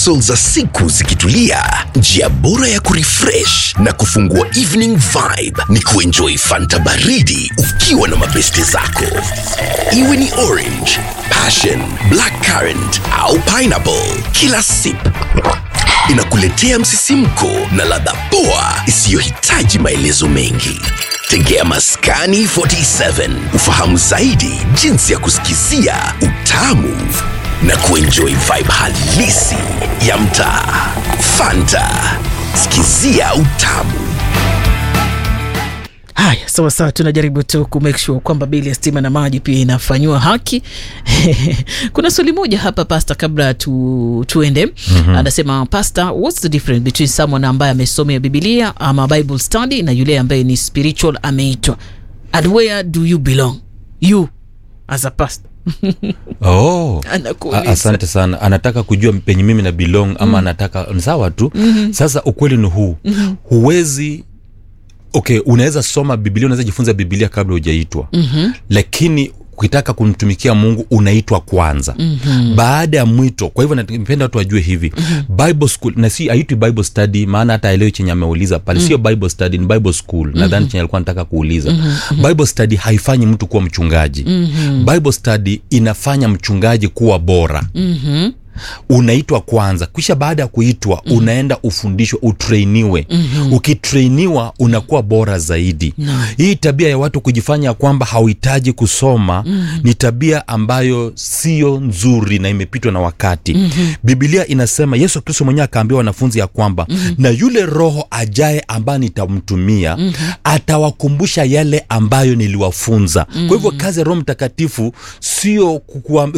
hustle za siku zikitulia, njia bora ya kurefresh na kufungua evening vibe ni kuenjoy fanta baridi ukiwa na mabeste zako, iwe ni orange, passion, black currant au pineapple. Kila sip inakuletea msisimko na ladha poa isiyohitaji maelezo mengi. Tegea Maskani 47 ufahamu zaidi jinsi ya kusikizia utamu na kuenjoy vibe halisi ya mtaa. Fanta, sikizia utamu. Haya, sawa sawa, tunajaribu tu ku make sure kwamba bili ya stima na maji pia inafanyiwa haki. Kuna swali moja hapa pasta, kabla tu, tuende mm-hmm. Anasema pasta, what's the difference between someone ambaye amesomea Biblia ama Bible study na yule ambaye ni spiritual ameitwa, and where do you belong you as a pastor? oh. Anakuuliza. A- asante sana anataka kujua penye mimi na belong ama mm. anataka ni sawa tu mm-hmm. sasa ukweli ni huu mm-hmm. huwezi okay unaweza soma biblia unaweza jifunza biblia kabla hujaitwa mm-hmm. lakini ukitaka kumtumikia mungu unaitwa kwanza mm-hmm. baada ya mwito kwa hivyo napenda watu wajue hivi mm-hmm. bible school na si aitwi bible study maana hata aelewi chenye ameuliza pale mm-hmm. sio bible study ni bible school mm-hmm. nadhani chenye alikuwa nataka kuuliza mm-hmm. bible study haifanyi mtu kuwa mchungaji mm-hmm. bible study inafanya mchungaji kuwa bora mm-hmm. unaitwa kwanza kisha baada ya kuitwa mm. unaenda ufundishwe utreiniwe mm-hmm. ukitreiniwa unakuwa bora zaidi No. hii tabia ya watu kujifanya kwamba hauhitaji kusoma mm-hmm. ni tabia ambayo sio nzuri na imepitwa na wakati mm-hmm. bibilia inasema yesu kristo mwenyewe akaambia wanafunzi ya kwamba mm-hmm. na yule roho ajaye ambaye nitamtumia mm-hmm. atawakumbusha yale ambayo niliwafunza mm-hmm. kwa hivyo kazi ya roho mtakatifu sio kukuwa